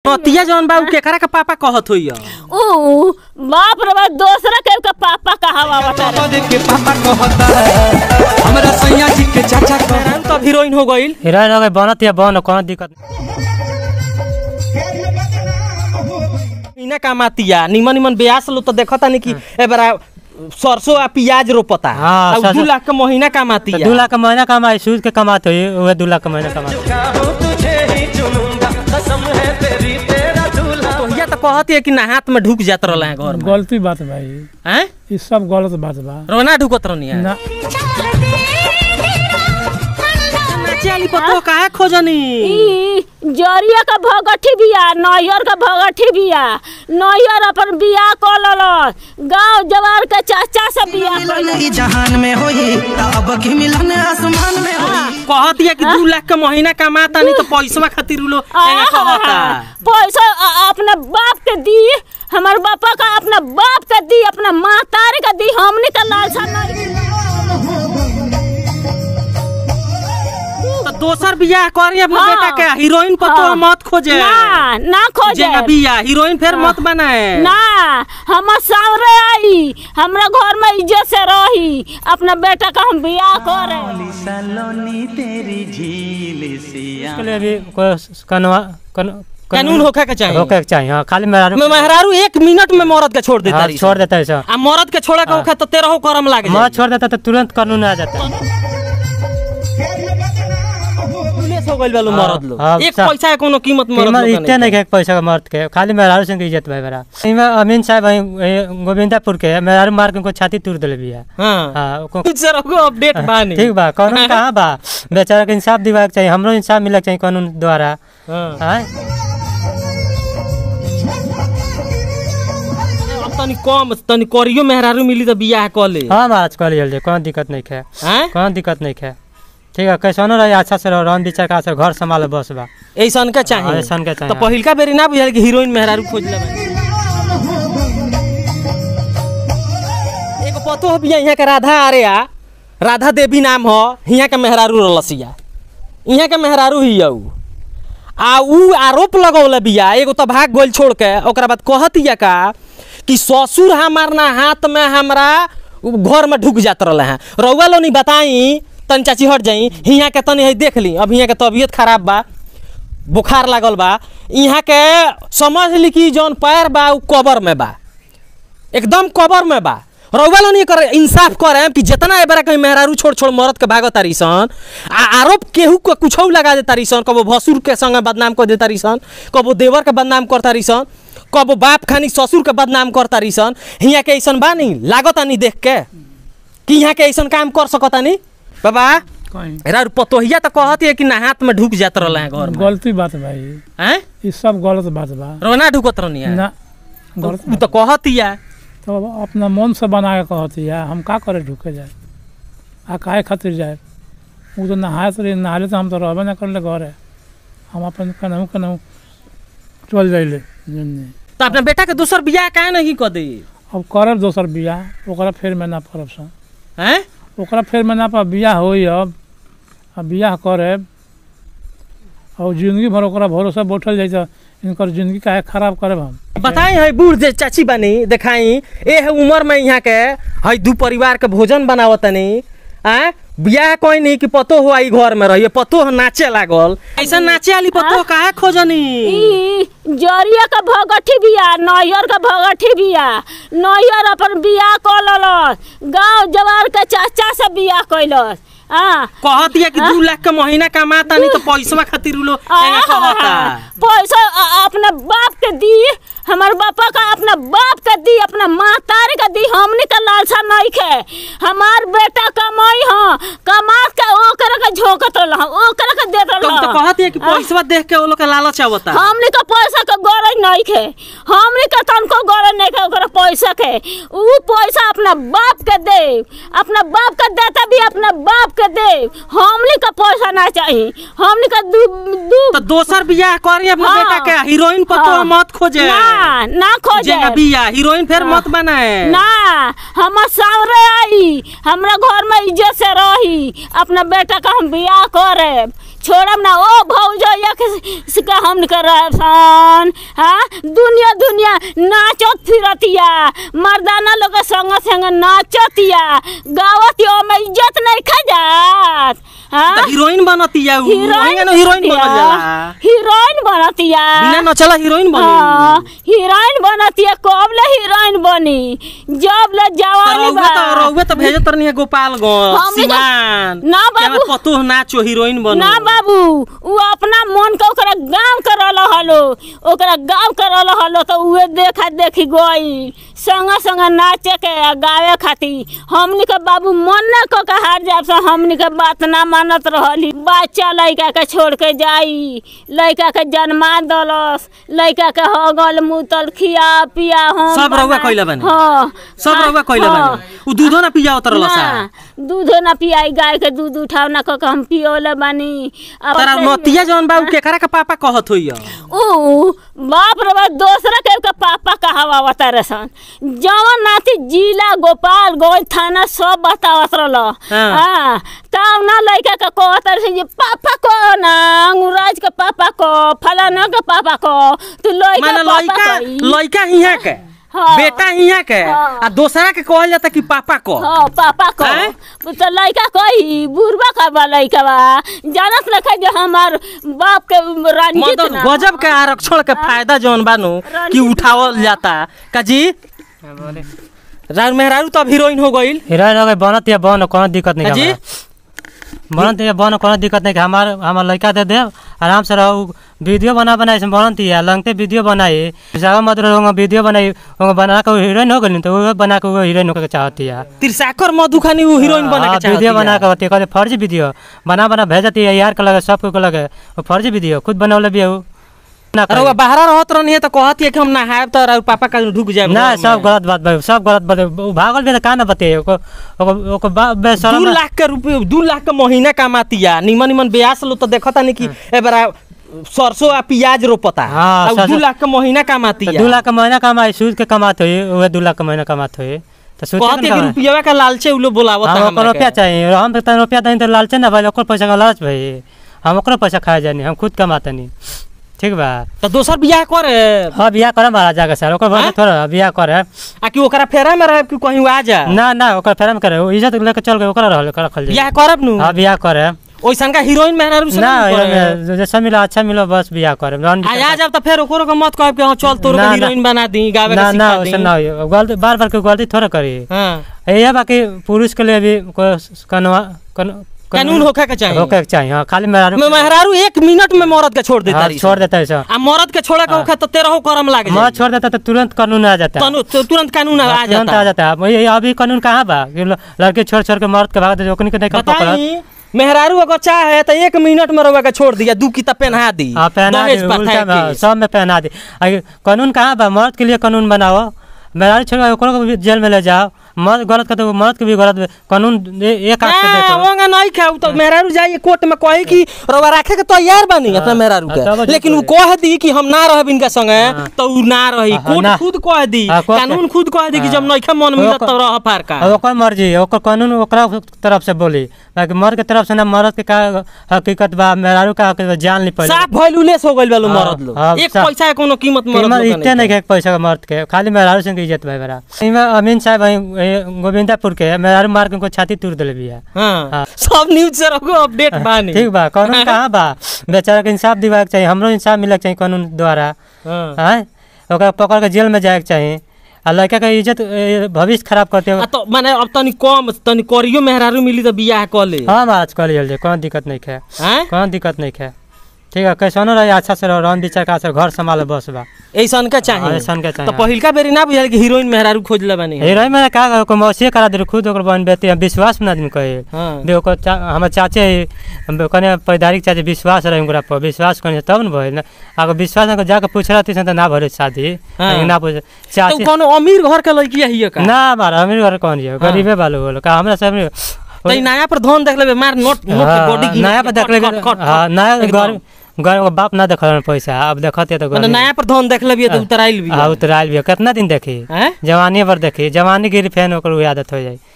नतिया जौन बा उ केकरा के पापा कहत होई ऊ बाप रे बाप दूसरा के के पापा कहावा बता पापा देख के पापा कहता हमरा सैया जी के चाचा कहता हम तो हीरोइन हो गइल हीरोइन हो गई बनत या बन कोनो दिक्कत नहीं। इना कामातिया निमन निमन ब्यास लो तो देखता नहीं कि ए बरा सरसों आ प्याज रोपता हाँ, आ उ दू सरसों- लाख के महीना तो कामातिया दू लाख का महीना कमाई सूद के कमाते हुई वह दू लाख का महीना कमाते तो तो कहती है कि ना हाथ में ढुक जात रहला है घर में गलती बात भाई हैं ये सब गलत बात बा रोना ढुकत रहनी है ना नाचे वाली पतो काहे खोजनी ई जरिया का भगठी बिया नैयर का भगठी बिया नैयर अपन बिया क लल गांव जवार के चाचा से बिया कइल। जहान में होई अब की मिलन आसमान में होई कहती है कि दू लाख के महीना कमाता नहीं तो पैसा खातिर उ लोग एंगा कहता पैसा अ- अपने बाप के दी हमार बापा का अपना बाप के दी अपना मातारे का दी हमने का लालसा नहीं तो दोसर बियाह करी अपने हाँ। बेटा के हीरोइन पतो हाँ। मत खोजे ना ना खोजे जेना बिया हीरोइन फिर मत बनाए ना हम सामने आई हमरा घर में इज्जत से रही अपना बेटा का हम बियाह करे सलोनी तेरी झील सिया इसके लिए भी कोई कनवा कन, कानून होखे के चाहिए होके के चाहिए हाँ खाली मेरा मैं मेहरारू एक मिनट में मरद के छोड़ देता हाँ, रही छोड़ देता है सब आ मरद के छोड़ा के ओखे तो तेरह करम लागे माँ छोड़ देता तो तुरंत कानून आ जाता है पुलिस हो गइल बालू मरद लोग हाँ, एक सब- पैसा के कोनो कीमत मरद कीमत लोग के इतने नहीं नहीं है पैसा का मर्द के खाली मेहरारू सिंह के इज्जत भाई मेरा इनमें अमीन साहब वहीं वहीं गोविंदापुर के है, मेहरारू मार के उनको छाती तूर दिले भी है हां हाँ उनको जरा को अपडेट बानी ठीक बा कानून कहाँ बा बेचारा के इंसाफ दिवाक चाहिए हमरो इंसाफ मिलक चाहिए कानून द्वारा हां हाँ अब तनी कम तनी करियो मेहरारू मिली तो बियाह क ले हाँ महाराज कह लियल जाए कोई दिक्कत नहीं है हैं कोई दिक्कत नहीं है ठीक है कैसनो रही अच्छा से रहो रन विचार का से घर संभाले बस बा ऐसन का हाँ, चाहिए ऐसन के चाहिए, तो पहिलका बेरी ना बुझाल कि हीरोइन मेहरारू खोज लेबे एगो पतो हो बिया यहाँ के राधा अरे आ राधा देवी नाम हो हियाँ के मेहरारू रलसिया यहाँ के मेहरारू ही उ आ उ आरोप लगौले बिया एगो तो भाग गोल छोड़ के ओकरा बाद कहतिया का कि ससुर हमार ना हाथ में हमरा उ घर में ढुक जात रहले हैं रउआ लो नहीं बताई तनी चाची हट जाई हियाँ के तनी है देख ली अब हियाँ के तबीयत खराब बा बुखार लागल बा यहाँ के समझ ली कि जौन पैर बा उ कबर में बा एकदम कबर में बा रउआ लोग नहीं करे इंसाफ करे कि जितना ए बार कहीं मेहरारू छोड़ छोड़ मरद के भागत तारी सन आ आरोप केहू के कुछ लगा दे तारी सन कबो भसुर के संग बदनाम कर दे तारी सन कबो देवर के बदनाम कर तारी सन कबो बाप खानी ससुर के बदनाम कर तारी सन हियाँ के ऐसन बा नहीं लागता नहीं देख के कि यहाँ के ऐसन काम कर सकता नहीं बाबा कहीं एरा पतोहिया तो कहती है कि ना हाथ में ढुक जात रहला है घर में गलती बात भाई हैं ये सब गलत बात बा रोना ढुकत रहनी है ना गलत उ तो कहती है तो अपना मन से बना के कहती है हम का करे ढुके जाए आ काहे खातिर जाए वो तो नहाए तो नहाले तो हम तो रहबे ना करले घरे हम अपन केनाहू केनाहू चल जाइले जन्ने तो अपना बेटा के दूसर बियाह काहे नहीं कर दी अब करब दोसर बियाह ओकरा फेर में ना पड़ब सन हैं ओकरा फेर में ना पा बियाह होई अब आ बियाह करब और जिंदगी भर ओकरा भरोसा बैठल जाइ तऽ इनकर जिंदगी काहे खराब करब हम बताई है बूढ़ जे चाची बनी देखाई ए है उम्र में यहाँ के है दू परिवार के भोजन बनावतनी आ बियाह कोई नहीं कि पतो हो आई घर में रहिए पतो हो नाचे लागल ऐसा नाचे वाली पतो काहे खोजनी ई जरिया का भगठी बिया नैयर का भगठी बिया नैयर अपन बिया क लल गांव जवार के चाचा से बिया कैलस हाँ कहती है कि दू लाख के महीना कमाता नहीं तो पैसा खातिर उ लोग एंगा कहता पैसा अ- अपना बाप के दी हमार बापा का अपना बाप के दी अपना मातारे के दी हमने का लालसा नहीं खे हमार बेटा कमाई हो कमा के ओकरा के झोंकत रह ओकरा के देत तुम तो रह कहती है कि पैसा देख के वो लोग के लालच आवता हमने का पैसा के गरज नहीं खे हमने का तनको गरज नहीं खे ओकरा पैसा के ऊ पैसा अपना बाप के दे अपना बाप के देता भी अपना बाप के दे हमने का पैसा ना चाहिए हमने का दू दू तो दोसर बियाह करी अपने हाँ। बेटा के हीरोइन पतो हाँ। मत खोजे ना ना खोजे जेना बिया हीरोइन फिर मत बनाए ना हम सामने आई हमरा घर में इज्जत से रही अपना बेटा का हम बियाह करे छोड़म ना ओ भौजो एक सिका हम कर सन हाँ दुनिया दुनिया नाचत फिरतिया मर्दाना लोग के संग संग नाचतिया गावत में इज्जत नहीं खा जात हाँ त हीरोइन बनतिया उ हीरोइन हीरोइन हीरोइन बनल बनतिया जाला हीरोइन बनतिया बिना नचला हीरोइन हाँ, बनी हीरोइन बनतिया कब ले हीरोइन बनी जब ले जवानी रउवे बा त रउवे त भेजत रहनी है गोपालगंज हमनी तो- सिवान ना कि बाबू। हमार पतोह नाचो हीरोइन बनो ना बाबू उ अपना मन के ओकरा गाँव करल हलो ओकरा गाँव करल हलो तो उहे देखा देखी गई संग संग नाचे के आ गावे खातिर हमनी के बाबू मन न को के हार जाब से हमनी के बात ना मानत रहली बच्चा लड़का के छोड़ के जाई लड़का के जन्मा दलस लड़का के हगल मुतल खिया पिया हम सब रउआ बना- कइले बानी? हाँ सब रउवा कइले हाँ। बानी उ दूधो ना पिया उतरल सा ना दूध ना पियाई गाय के दूध उठाव ना क के हम पियोले बानी अब तारा अपने- नतिया जवन बा उ केकरा के पापा कहत होइया ऊ बाप रे बाप दूसरा के के पापा कहावा बतारे सन जवन नाती जिला गोपाल गोई थाना सब बतावत रहल हाँ। हां तब ना लड़का के कहत रहे जे पापा को ना अंगुराज के पापा को फलाना के पापा को तू लड़का माने पापा लइका कही। लइका हिया के हाँ। बेटा हिया के हाँ। आ दोसरा के कहल जाता कि पापा को हाँ पापा को हैं? तो लड़का कही बुढ़वा का बा लड़का बा जानत लखा जे हमार बाप के रंजित मतलब ना गजब के आरक्षण के फायदा जवन बानो कि उठावल जाता काजी राज मेहरारू तो अब हीरोइन हो गईल हीरोइन हो गई बनत या बन कोनो दिक्कत नहीं जी? हमारा। बनत या बन कोनो दिक्कत नहीं हमार हमार लड़का दे दे आराम से रहो वीडियो बना बना इसमें बनत या लंगते वीडियो बनाई जगह मत रहो वीडियो बनाई वो बना के हीरोइन हो गई तो वो बना के वो हीरोइन होकर चाहती है तिरसाकर मधु खानी वो हीरोइन बने हाँ, के चाहती वीडियो बना है। के होती है कहते फर्जी वीडियो बना बना भेजती है यार के लगे सबको के लगे वो फर्जी वीडियो खुद बनौले भी है वो ना अरे वो करी। बाहर रहत रहनी है तो कहती है कि हम नहायब तो और पापा का ढुक जाए ना सब गलत बात भाई सब गलत बात वो भागल भी तो का ना बते ओको ओको ओको बा- दू बेशरम लाख के रुपये दू लाख के महीना कमाती है निमन निमन ब्यास लो तो देखता नहीं कि ए बरा सरसों आ प्याज रोपता हाँ, और दू सरसों- लाख के महीना कमाती तो है दू लाख का महीना कमाई सूद के कमाते हुए वह दू लाख का महीना कमाते हुए तो सूद कहती है कि रुपया का लालचे उ लोग बोलावता हम ओकर हमरा रुपया के। चाहिए हम तो तनी रुपया दें तो लालचे ना भाई ओकर पैसा का लालच भाई हम ओकरो पैसा खाए जानी हम खुद कमाते नहीं ठीक बा तो दोसर बियाह करे हाँ बियाह करे महाराज जाके सर ओकर हाँ? बाद थोड़ा बियाह करे आ कि ओकरा फेरा में रहे कि कहीं आ जा ना ना ओकर फेरम करे वो इज्जत लेके चल गए ओकरा रहल ओकरा रखल जाए बियाह करब नु हाँ बियाह करे ओइसन का हीरोइन मेहरारू से ना ना करे। ये- जैसा मिला अच्छा मिलो बस बियाह करे रन आ आ जब तो फिर ओकरो के मत कहब कि हां चल तोर ना, ना। हीरोइन बना दी गावे ना के ना सिखा वैसे दी ना हो गलती बार बार कोई गलती थोड़ा करी हां ये बाकी पुरुष के लिए भी कोई कनवा कन- कानून होखे के चाहिए होके के चाहिए हाँ खाली मेहरारू मैं मेहरारू एक मिनट में मरद के छोड़ देता हाँ, रही छोड़ देता है सब आ मरद के छोड़े के होखे तो तेरह करम लाग मौत जाए छोड़ देता तो तुरंत कानून आ जाता है तनु तु- तुरंत कानून आ हाँ, तुरंत आ जाता जाता है वही अभी कानून कहाँ बा कि ल- लड़के छोड़ छोड़ के मर्द के भाग दे ओकनी के नहीं कर पकड़त बताई मेहरारू अगर चाहे तो एक मिनट में रउआ के छोड़ दिया दू किताब पहना दी हाँ पहना दी दहेज प्रथा उल्टा में, हाँ, के। सब में पहना दी आ, कानून कहाँ बा मर्द के लिए कानून बनाओ मेहरारू छोड़ के ओकरो को भी जेल में ले जाओ मर्द गलत करते वो मर्द के भी गलत कानून ए- एक हाथ से ना, देखो वहाँ नहीं खाऊ तो मेहरारू जाइए कोर्ट में कहे कि रउआ रखे के तैयार बनी अपना मेहरारू हाँ, तब के ठीक लेकिन वो होई। कह दी कि हम ना रहब इनका संगे तो उ ना रही हाँ, कोर्ट ना। खुद कह दी हाँ, कोर्ट- कानून खुद कह दी कि जब हाँ। नइखे मन मिलत ओकर- तब रह पार का और ओकर मर्जी ओकर कानून ओकरा तरफ से बोली बाकी मर्द के तरफ से ना मर्द के का हकीकत बा मेहरारू का हकीकत बा, जान ली पहले साफ वैल्यूलेस हो गइल बालो हाँ, मरद लोग हाँ, एक साफ। पैसा के कोनो कीमत मरद कीमत लोग के इतने नहीं है पैसा का मर्द के खाली मेहरारू सिंह के इज्जत भाई बड़ा इमे अमीन साहब वहीं वहीं गोविंदापुर के मेहरारू मार के उनको छाती तोड़ दिले बिया हाँ हाँ। सब न्यूज से रखो अपडेट बानी ठीक बा कानून कहाँ बा बेचारा के इंसाफ दिवाए के चाहिए हमरो इंसाफ मिले के चाहिए कानून द्वारा हाँ हाँ ओकरा पकड़ के जेल में जाए के चाहिए आ लड़का के इज्जत ए, भविष्य खराब करते आ हो तो माने अब तनी कम तनी करियो मेहरारू मिली तो बियाह कर ले हाँ महाराज कल जल्दी कोनो दिक्कत नहीं है हैं कोनो दिक्कत नहीं है ठीक है कैसनो रहे अच्छा से रहो रन विचार का से घर संभाले बस बा ऐसन का हाँ, चाहिए ऐसन के तो चाहिए पहिलका बेरी ना बुझाल कि हीरोइन मेहरारू खोज ले बानी हीरोइन में का को मौसी करा दे खुद ओकर बहन बेटी विश्वास में आदमी कहे हाँ भी ओकर चा, हमर चाचे हम कने पैदारिक चाचे विश्वास रहे ओकरा पर विश्वास कने तब न भइल अगर विश्वास न जाके पूछ रहती तो ना भरे शादी हाँ। लेकिन ना पूछ तो चाचे कोनो अमीर घर के लड़की हिय का ना हमारा अमीर घर कौन है गरीबे बालू बोलो का हमरा सब तो ई नया पर धन देख लेबे मार नोट नोट के बॉडी हाँ, नया पर देख लेबे हाँ नया घर घर बाप ना देखल पैसा अब देखते तो माने गरीब। नया पर धन देख लेबे तो उतराइल भी हाँ उतराइल भी है। कितना दिन देखी हैं जवानी पर देखी जवानी गिरी फैन ओकर उ आदत हो जाए